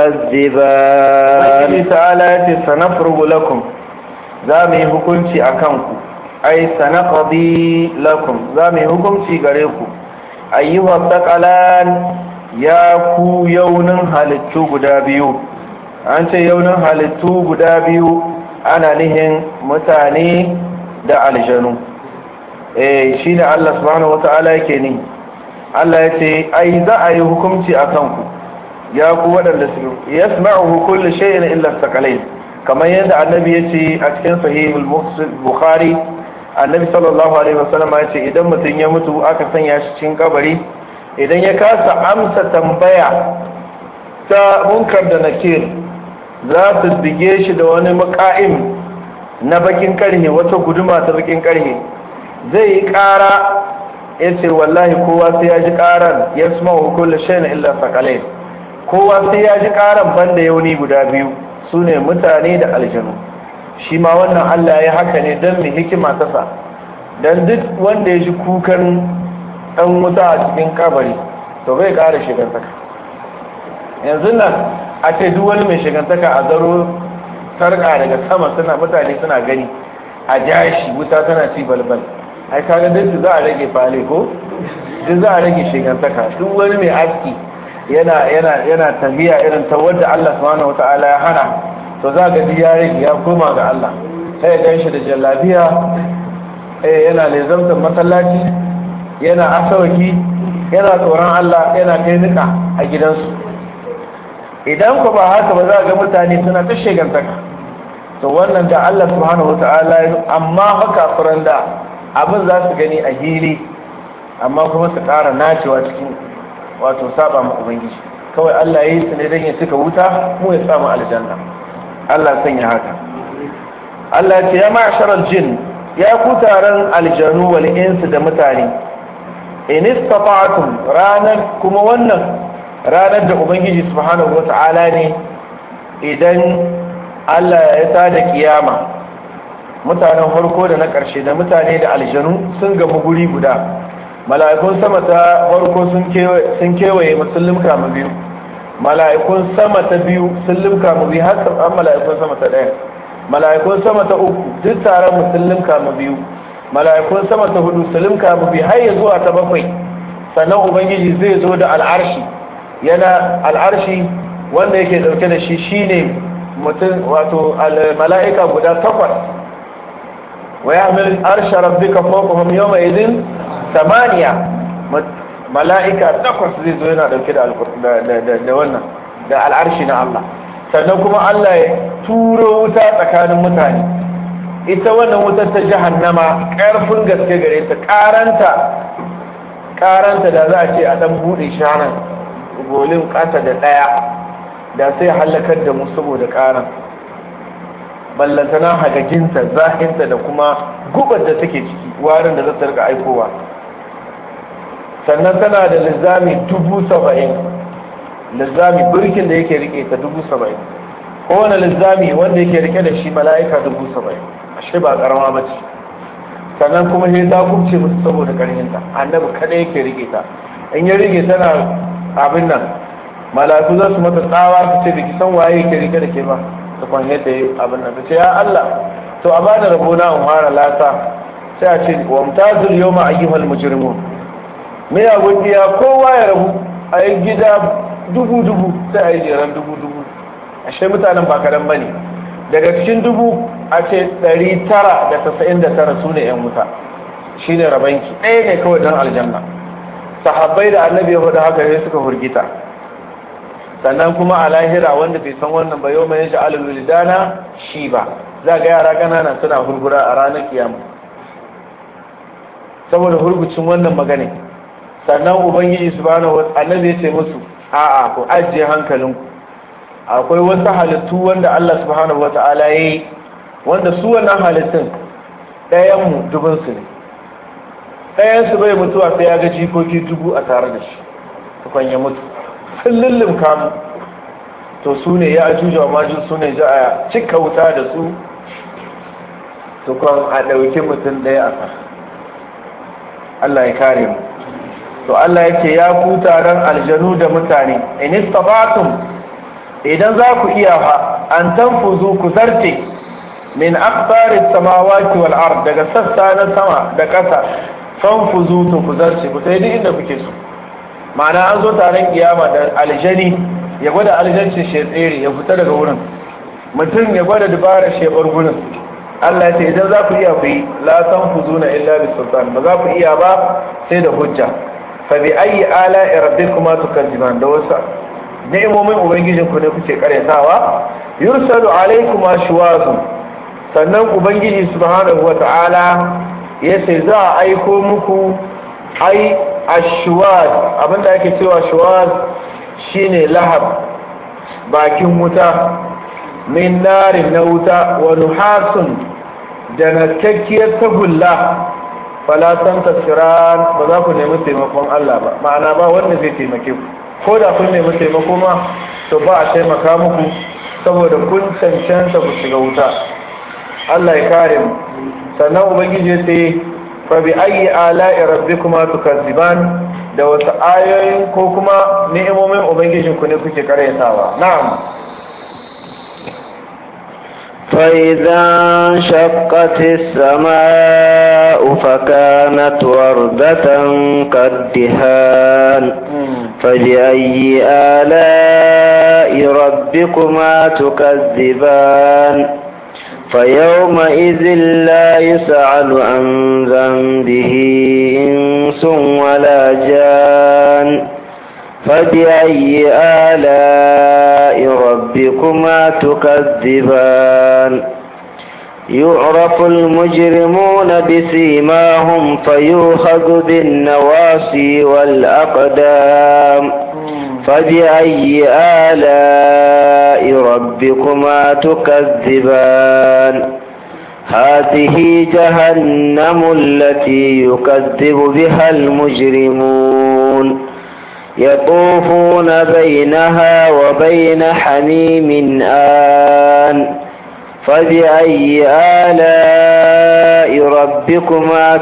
تكذبان تعالى سنفرغ لكم زامي hukunci akanku ai sanaqadi lakum za mu yi hukunci gare ku ayyuha taqalan ya ku yaunin halittu guda biyu an ce yaunin halittu guda biyu ana nihin mutane da aljanu eh shine Allah subhanahu wata'ala yake ni Allah ya ce ai za a yi hukunci a kanku ya ku waɗanda su yasma'uhu kullu shay'in illa thaqalain kamar yadda annabi ya ce a cikin sahihul bukhari annabi sallallahu alaihi wasallam ya ce idan mutum ya mutu aka sanya shi cikin kabari idan ya kasa amsa tambaya ta munkar da nakir za su bige shi da wani maka'im na bakin karhe wata guduma ta bakin karhe zai yi kara ya ce wallahi kowa sai ya ji karan ya suma wa kulle shayin illa sakalai kowa sai ya ji karan banda yauni guda biyu su ne mutane da aljanu shi ma wannan Allah ya haka ne don mai hikima ta sa don duk wanda ya ji kukan ɗan wuta a cikin kabari to bai ƙara shigantaka yanzu nan a ce duk wani mai shigantaka a zaro sarƙa daga sama suna mutane suna gani a jashi wuta tana ci balbal ai kaga duk za a rage fale ko duk za a rage shigantaka duk wani mai aski yana yana yana tafiya irin ta wadda Allah subhanahu wataala ya hana to za ga ya rage ya koma ga Allah sai ya ganshi da jallabiya eh yana lezamtar masallaci yana asawaki yana tsoron Allah yana kai nika a gidansu idan ku ba haka ba za ga mutane suna ta shegantaka to wannan da Allah subhanahu wata'ala amma haka furan da abin za su gani a hili amma kuma su ƙara nacewa cikin wato saba ma ubangiji kawai Allah ya yi su ne don ya cika wuta mu ya samu aljanna Allah sanya haka Allah ya ce ya ma'asharar jin ya ku taron aljanu wal insu da mutane in istata'tum ranar kuma wannan ranar da ubangiji subhanahu wata'ala ne idan Allah ya tada kiyama mutanen farko da na ƙarshe da mutane da aljanu sun gamu guri guda mala'ikun sama ta farko sun kewaye musulun kama biyu mala'ikun sama ta biyu sun limka mu biyu har an mala'ikun sama ta ɗaya mala'ikun sama ta uku duk taron musulun kama biyu mala'ikun sama ta hudu su limka mu biyu har ya zuwa ta bakwai sannan ubangiji zai zo da al'arshi yana al'arshi wanda yake dauke da shi shine mutum wato mala'ika guda takwas wa ya'mil arsha rabbika fawqahum yawma idhin samaniya mala'ika takwas zai zo yana dauke da da wannan da al'arshi na Allah sannan kuma Allah ya turo wuta tsakanin mutane ita wannan wutar ta jahannama karfin gaske gare ta karanta karanta da za a ce a dan bude shanan golin kasa da daya da sai halakar da mu saboda karan ballantana hagaginta zahinta da kuma gubar da take ciki warin da za ta rika aikowa sannan tana da lizami dubu saba'in lizami birkin da yake rike ta dubu saba'in kowane lizami wanda yake rike da shi mala'ika dubu saba'in ashe ba karama ba ce sannan kuma sai ta kubce musu saboda karhinta annabi kada yake rike ta in ya rike tana abin nan mala'iku za su mata tsawa su ce biki san waye yake rike da ke ba ta kwan yadda ya abin nan ta ce ya Allah to a bada rabo na in fara lasa sai a ce wa mutazil yawma ayyuhal mujrimun me ya godiya kowa ya rabu a yi gida dubu dubu sai a yi jeran dubu dubu ashe mutanen ba kadan bane daga cikin dubu a ce ɗari tara da tasa'in da tara su ne yan wuta shine rabanki ɗaya ne kawai don aljanna sahabbai da annabi ya faɗa haka ne suka hurgita sannan kuma a lahira wanda bai san wannan ba yau mai sha'alul wilidana shi ba za ga yara ƙanana suna hurgura a ranar kiyama saboda hurgucin wannan magana sannan ubangiji subhanahu wa annabi ya ce musu a'a ku ajiye hankalinku akwai wasu halittu wanda Allah subhanahu wa ta'ala yayi wanda su wannan halittun ɗayan mu dubin su ne ɗayan su bai mutuwa sai ya ga jikoki dubu a tare da shi tukwan ya mutu sun lullum kamu to su ne ya ajuja wa majin su ne ji a cika wuta da su tukwan a ɗauki mutum ɗaya a kan Allah ya kare mu to Allah yake ya ku taron aljanu da mutane in istabatum idan za ku iya fa an tanfuzu ku zarce min aqtaris samawati wal ard daga sassa na sama da ƙasa fanfuzu to ku zarce ku sai duk inda kuke so ma'ana an zo taron kiyama da aljani ya gwada aljancin shi tsere ya fita daga wurin mutum ya gwada dubarar shebar gurin Allah ya ce idan za ku iya ku yi la tanfuzuna illa bis sultan ba za ku iya ba sai da hujja fa bi ayi ala rabbikuma tukadziban da wasu ni'imomin ubangijin ku ne kuke karyatawa yursalu alaykuma shuwazu sannan ubangiji subhanahu wata'ala ya ce za a aiko muku ai ashuwaz abinda ake cewa shuwaz shine lahab bakin wuta min narin na wuta wa nuhasun da nakakkiyar tagulla falatan tasiran ba za ku nemi taimakon Allah ba ma'ana ba wanda zai taimake ku ko da kun nemi taimako ma to ba a taimaka muku saboda kun cancanta ku shiga wuta Allah ya kare mu sannan ubangiji ya ce fa bi ayi ala'i rabbikuma tukazziban da wasu ayoyin ko kuma ni'imomin ubangijin ku ne kuke karyatawa na'am فإذا انشقت السماء فكانت وردة كالدهان فبأي آلاء ربكما تكذبان فيومئذ لا يسأل عن ذنبه إنس ولا جان فبأي آلاء ربكما تكذبان يعرف المجرمون بسيماهم فيوخذ بالنواصي والأقدام فبأي آلاء ربكما تكذبان هذه جهنم التي يكذب بها المجرمون يطوفون بينها وبين حميم آن فبأي آلاء ربكما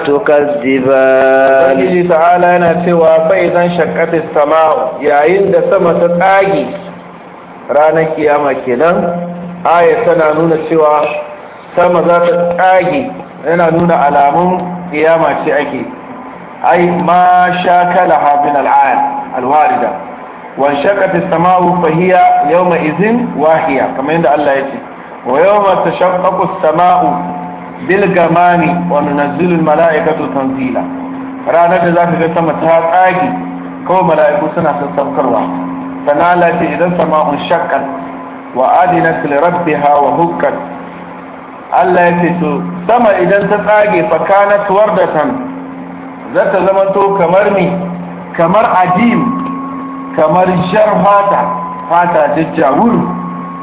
تكذبان الله تعالى نتوى فإذا انشقت السماء yayin da sama ta tsage ranar kiyama kenan aya tana nuna cewa sama za ta tsage yana nuna alamun kiyama ce ake ai ma shakalaha min al'ad alwarida wa shaqat as-sama'u fa hiya yawma idhin wahiya kamar yadda Allah ya ce wa yawma tashaqqaqu as-sama'u bil gamami wa nunazzilu al-mala'ikatu tanzila ranar da zaka ga sama ta tsagi kawai mala'iku suna sassaukarwa sana Allah ce idan sama'un shaqqat wa adinat li rabbiha wa hukkat Allah ya ce to sama idan ta tsage fa kanat wardatan za ta zama to kamar ni kamar ajim kamar jar fata fata jajjawur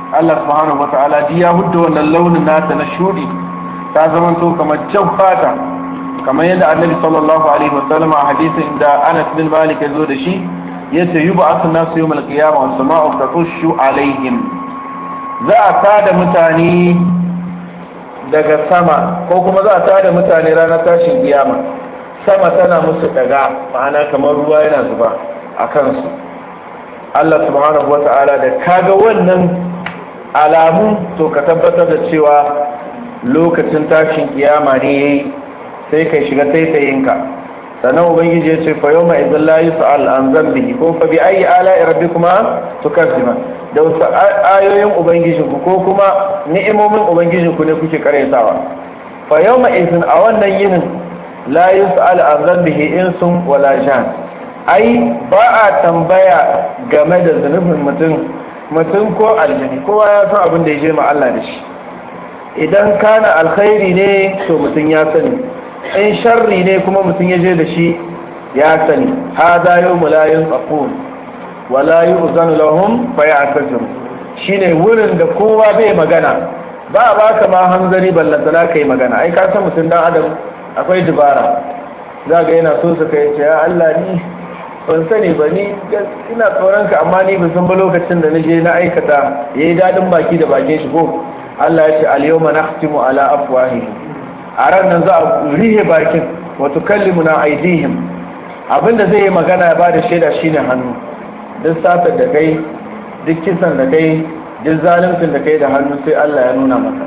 Allah subhanahu wata'ala ji ya hudda wannan launin nata na shudi ta zama to kamar jan fata kamar yadda annabi sallallahu alaihi wasallam a hadisin da Anas bin Malik ya zo da shi yace yub'athu nasu yawmal qiyamah was sama'u tatushu alaihim za a tada mutane daga sama ko kuma za a tada mutane ranar tashin kiyama sama tana musu daga ma'ana kamar ruwa yana zuba a kansu Allah subhanahu wata'ala da kaga wannan alamu to ka tabbatar da cewa lokacin tashin kiyama ne yayi sai kai shiga taitayinka sannan ubangiji ya ce fa yawma idzal la yus'al an dhanbihi ko fa bi ayi ala'i rabbikuma tukazziba da wasu ayoyin ubangijinku ko kuma ni'imomin ubangijinku ne kuke karyatawa fa yawma idzin a wannan yinin la yus'al an dhanbihi insun wala jan ai ba a tambaya game da zunubin mutum mutum ko aljani kowa ya san abin da ya je ma Allah da shi idan kana alkhairi ne to mutum ya sani in sharri ne kuma mutum ya je da shi ya sani hada yau mulayin tsakon wala yi uzan lahum faya a shine wurin da kowa bai magana ba a baka ma hanzari ballantana ka yi magana ai ka san mutum dan adam akwai dubara za ga yana so su kai ce ya Allah ni ban sani ba ni ina tsoron ka amma ni ban san ba lokacin da na je na aikata yayi dadin baki da bakin shi ko Allah ya ce al-yawma nakhtimu ala afwahihim a ran nan za a rihe bakin wa tukallimuna aydihim abinda zai yi magana ya bada shaida shine hannu duk satar da kai duk kisan da kai duk zaluncin da kai da hannu sai Allah ya nuna maka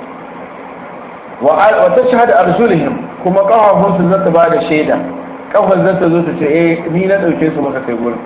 wa tashhadu arjulihim kuma kafafun su zata bada shaida kafar zata zo ta ce eh ni na dauke su maka kai gurin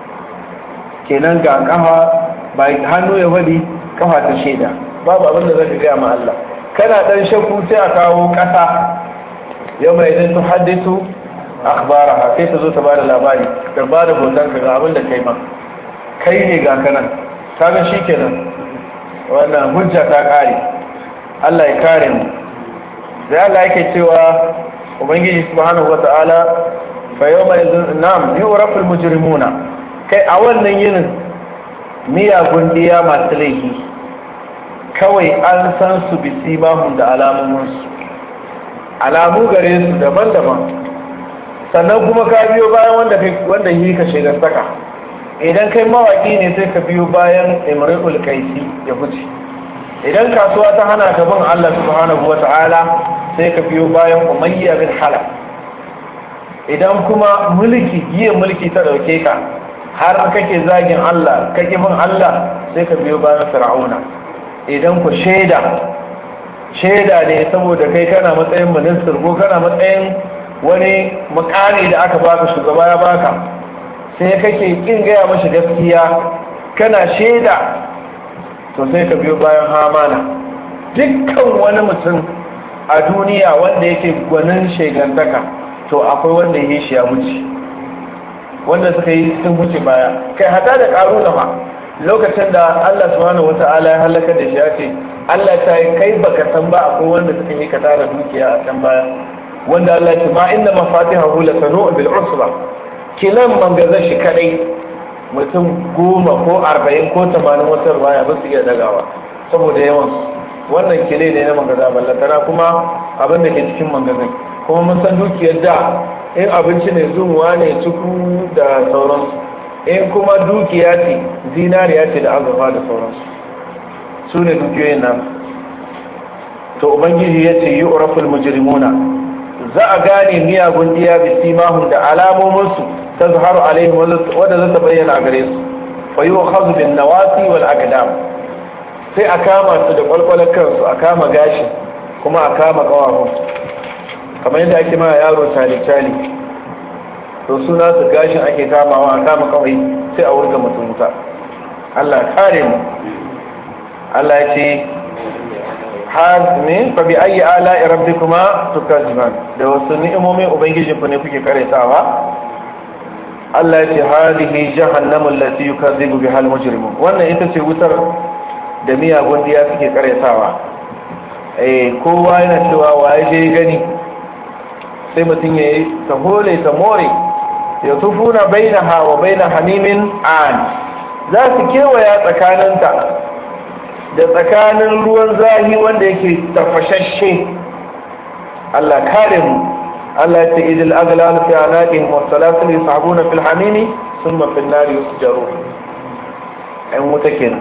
kenan ga kafa ba hannu ya wadi kafa ta shaida babu abin da zaka ga ma Allah kana dan shakku sai a kawo kasa yau mai idan tu haddisu akhbaraha sai ta zo ta bada labari ta bada hoton ka ga abin da kai ma kai ne ga kanan kaga shikenan wannan hujja ta kare Allah ya kare mu sai Allah yake cewa ubangiji subhanahu wata'ala fa yawma idzin nam yuraful mujrimuna kai a wannan yinin miyagun diya masu laifi kawai an san su bisi mahun da alamominsu alamu gare su daban-daban sannan kuma ka biyo bayan wanda wanda yi ka shiga saka idan kai mawaki ne sai ka biyo bayan imrul kaisi ya fice idan kasuwa ta hana ka bin Allah subhanahu wata'ala sai ka biyo bayan umayya bin halaf idan kuma mulki giya mulki ta dauke ka har kake zagin Allah kake bin Allah sai ka biyo bayan fir'auna idan ku shaida shaida ne saboda kai kana matsayin minister ko kana matsayin wani mukami da aka baka shugaba ya baka sai kake kin gaya mashi gaskiya kana shaida to sai ka biyo bayan hamana dukkan wani mutum a duniya wanda yake gwanin shegantaka to akwai wanda ya shi ya wuce wanda suka yi sun wuce baya kai hada da karuna ma lokacin da Allah subhanahu wata'ala ya halaka da shi ya ce Allah ta yi kai baka san ba akwai wanda suka yi ka tara dukiya a can baya wanda Allah ya ce ma inna mafatihahu la tanu bil usba kilan mangazar shi kadai mutum goma ko arba'in ko tamanin wata ruwaya ba su iya dagawa saboda yawan wannan kile ne na mangaza ballatana kuma abin da ke cikin mangazin kuma mun san dukiyar da in abinci ne zumuwa ne ciku da sauransu in kuma dukiya ce zinariya ce da azurfa da sauransu su ne dukiyoyin nan to ubangiji ya ce yi uraful mujrimuna za a gane miyagun diya bi simahun da alamominsu ta zuharu alaihim wadda za ta bayyana a gare su fa yi wa khazu bin nawasi wal aqdam sai a kama su da kwalkwalar kansu a kama gashi kuma a kama kawafun kamar yadda ake ma yaro tali-tali to suna su gashin ake kamawa a kama kawai sai a wurga mutum wuta Allah kare mu Allah ya ce hazmi fa bi ayi ala rabbikuma tukazziban da wasu ni'imomin ubangijin ku ne kuke karetawa Allah ya ce hadihi jahannamu allati yukazzibu biha al-mujrimun wannan ita ce wutar da miyagun diya suke karetawa eh kowa yana cewa waye je gani sai mutum ya yi ta hole ta more ya tufuna bainaha wa baina hamimin an za su kewaya tsakaninta da tsakanin ruwan zahi wanda yake tafashashe Allah kare mu Allah ya ce idil aghlal fi anaqihim was salatul yasabuna fil hamimi thumma fil nari yusjarun ai wuta kenan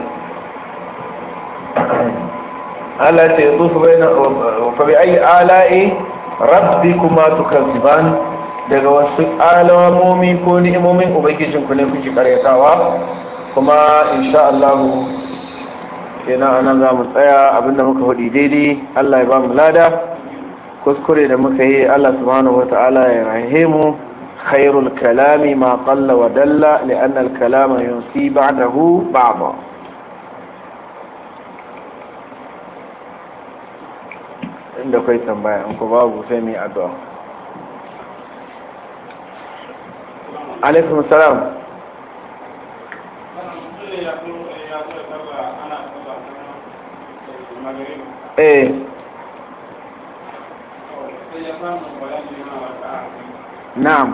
Allah ya ce yusufu baina fa bi ayi ala'i rabbikuma tukazziban daga wasu alamomi ko ni'imomin ubangijin ku ne kuke karyatawa kuma insha Allah kenan anan za mu tsaya abinda muka faɗi daidai Allah ya ba mu lada kuskure da muka yi Allah subhanahu wata'ala ya rahe mu khairul kalami ma qalla wa dalla li'anna al-kalama yunsi ba'dahu ba'da inda kai tambaya in ku babu sai mu yi addu'a alaikum salam eh na'am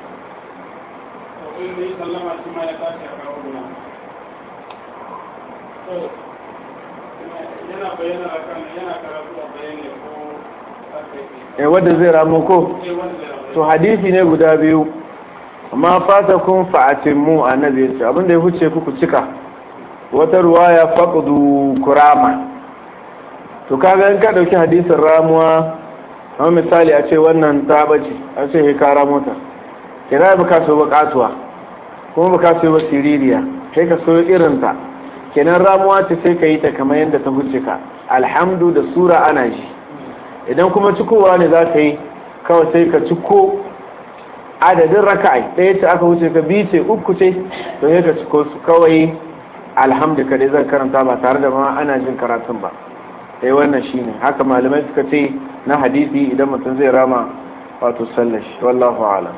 eh wanda zai ramu ko to hadisi ne guda biyu amma fata kun fa'atin mu annabi yace abinda ya huce ku cika wata ruwaya faqdu kurama to kaga in ka dauki hadisin ramuwa amma misali a ce wannan ta bace a ce he kara mota kira ba ka so ba kasuwa kuma ba ka so ba siririya sai ka so irin ta kenan ramuwa ce sai ka yi ta kamar yadda ta huce ka alhamdu da sura ana ji idan kuma cikowa ne za ka yi kawai sai ka ciko adadin raka'ai ɗaya ce aka wuce ka biyu ce uku ce to sai ka ciko su kawai alhamdu kadai zan karanta ba tare da ma ana jin karatun ba eh wannan shine haka malamai suka ce na hadisi idan mutum zai rama wato sallar shi wallahu alam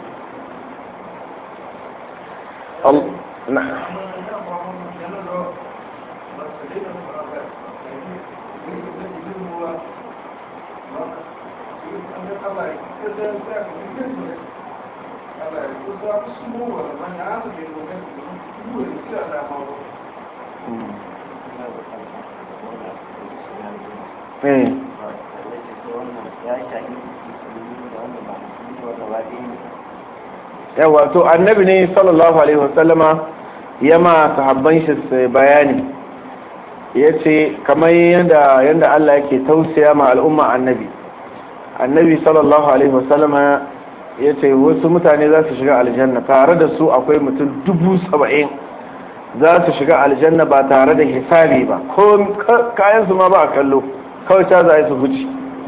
yawa to annabi ne sallallahu alaihi wasallama ya ma sahabban shi bayani ya ce kamar yadda yadda Allah yake tausaya ma al'umma annabi annabi sallallahu alaihi wasallama ya ce wasu mutane za su shiga aljanna tare da su akwai mutum dubu saba'in za su shiga aljanna ba tare da hisabi ba ko kayansu ma ba a kallo kawai ta za su huci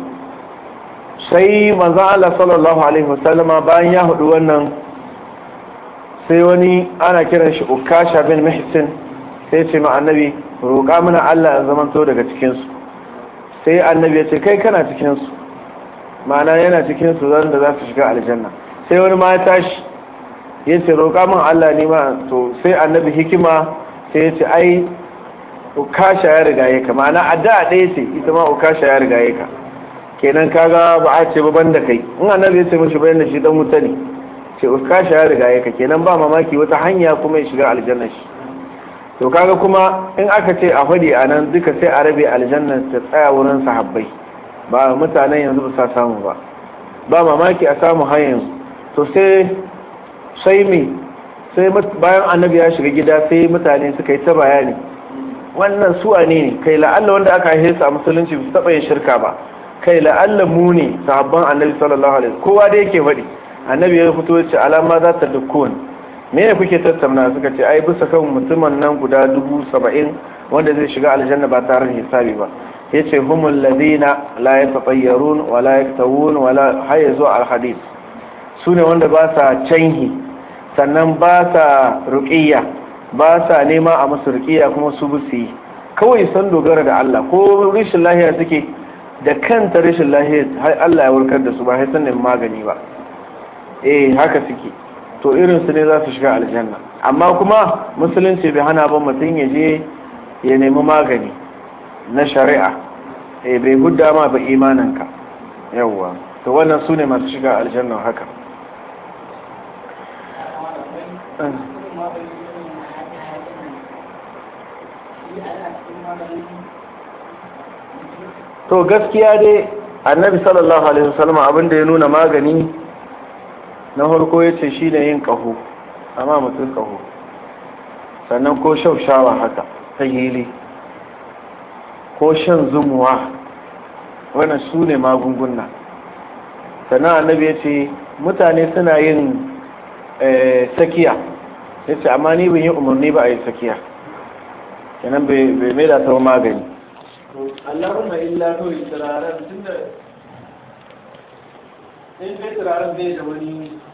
sai manzan Allah sallallahu alaihi wasallama bayan ya hudu wannan sai wani ana kiran shi ukasha bin mahsin sai ce ma annabi roƙa mana Allah ya zamanto daga cikinsu sai annabi ya ce kai kana cikinsu ma'ana yana cikinsu zan da za su shiga aljanna sai wani ma ya tashi ya ce roƙa min Allah ne ma to sai annabi hikima sai ya ce ai ukasha ya riga ka ma'ana addu'a ɗaya ce ita ma ukasha ya riga ka kenan kaga ba a ce ba da kai in annabi ya ce mishi bayan da shi dan wuta ne ce ukasha ya riga ka kenan ba mamaki wata hanya kuma ya shiga aljanna shi to kaga kuma in aka ce a fadi a nan duka sai a rabe aljanna ta tsaya wurin sahabbai ba mutanen yanzu ba sa samu ba ba mamaki a samu har yanzu to sai sai me sai bayan annabi ya shiga gida sai mutane suka yi ta bayani wannan su ne ne kai la'alla wanda aka haife a musulunci su taɓa yin shirka ba kai la'alla mu ne sahabban annabi sallallahu alaihi kowa da yake faɗi annabi ya fito ce alama za ta dukkun me ne kuke tattauna suka ce ai bisa kan mutumin nan guda dubu saba'in wanda zai shiga aljanna ba tare da hisabi ba ya ce humul ladina la yatatayyarun wa la yaktawun wa la hayya zuwa alhadith su ne wanda ba sa canhi sannan ba sa ruqiyya ba sa nema a musu ruqiyya kuma su busu yi kawai san dogara da Allah ko rashin lahiya suke da kanta rashin lahiya har Allah ya warkar da su ba sai sanin magani ba eh haka suke to irin su ne za su shiga aljanna amma kuma musulunci bai hana ba mutum ya je ya nemi magani na shari'a eh bai hudda ma ba imaninka yawwa to wannan su ne masu shiga aljanna haka to gaskiya dai annabi sallallahu alaihi wasallam abin da ya nuna magani na farko ya ce shi ne yin ƙaho amma mutum ƙaho sannan ko shaushawa haka ta hili ko shan zumuwa wannan su ne magunguna sannan annabi ya ce mutane suna yin sakiya ya ce amma ni bin yi umarni ba a yi sakiya kenan bai mai da ta magani allahumma illa kawai turaren tun da in kai turaren bai da wani